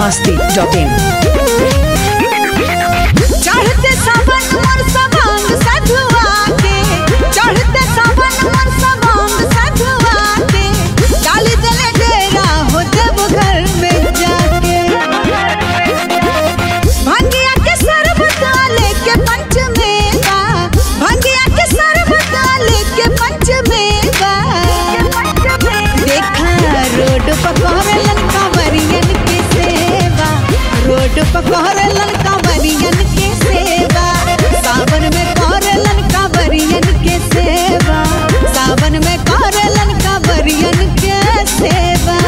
masti.in चढ़ते सावन मोर सवांग सधुआ के चढ़ते सावन मोर सवांग सधुआ के डाली दले डेरा हो जब घर में जाके भंगिया के शरबत लेके पंच मेवा भंगिया के शरबत लेके पंच मेवा देखा रोड पकड़लन कांवरियन के सेवा रोड पकड़लन कांवरियन के सेवा सावन में करलन कांवरियन के सेवा सावन में करलन कांवरियन के सेवा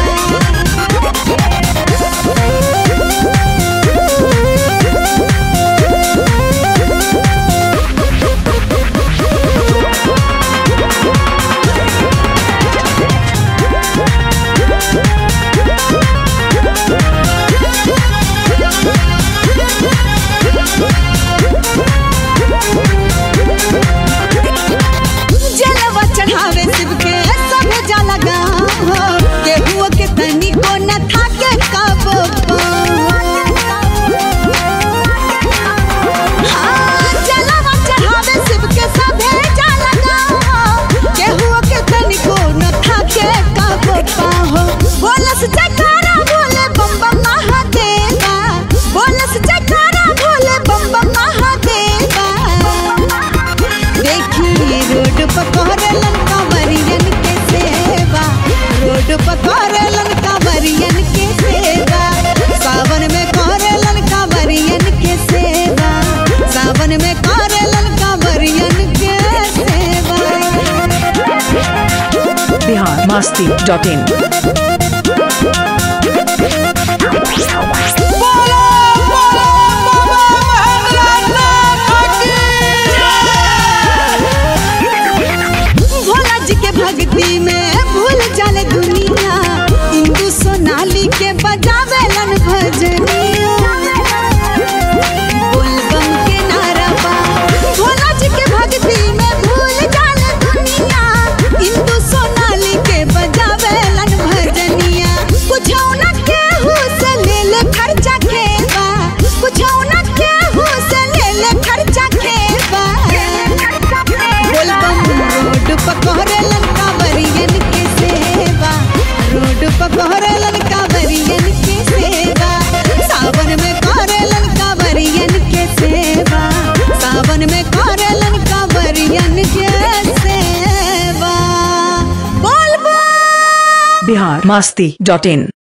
जलवा चढ़ावे शिव के सब जल गाँव हो केहुओ के तनी को न थाके कबो हाँ, जलवा चढ़ावे शिव के सभे जल गाँव हो केहुओ के तनी को न थाके कबो पाहो बोलस जयकारा बोले बम बम महादेवा बोलस जयकारा बोले बम बम महादेवा देखी रोड पकड़लन कांवरियन के सेवा रोड पकड़लन कांवरियन के सेवा सावन में करलन कांवरियन के सेवा सावन में करलन कांवरियन के सेवा Bihar masti.in भोला जी के भक्ति में भूल जाले दुनिया इंदु सोनाली के बजावेलन भजनिया बोलबम के नारा बा भोला जी के भक्ति में भूल जाले दुनिया इंदु सोनाली के बजावेलन भजनिया कुछ न केहू से ले ले खर्चा खेबा कुछ न केहू से ले ले खर्चा खेबा बोलबम रोड पकड़लन कांवरियन के सेवा रोड पकड़लन कांवरियन के सेवा सावन में करलन कांवरियन के सेवा सावन में करलन कांवरियन के सेवा बोलबम Bihar masti.in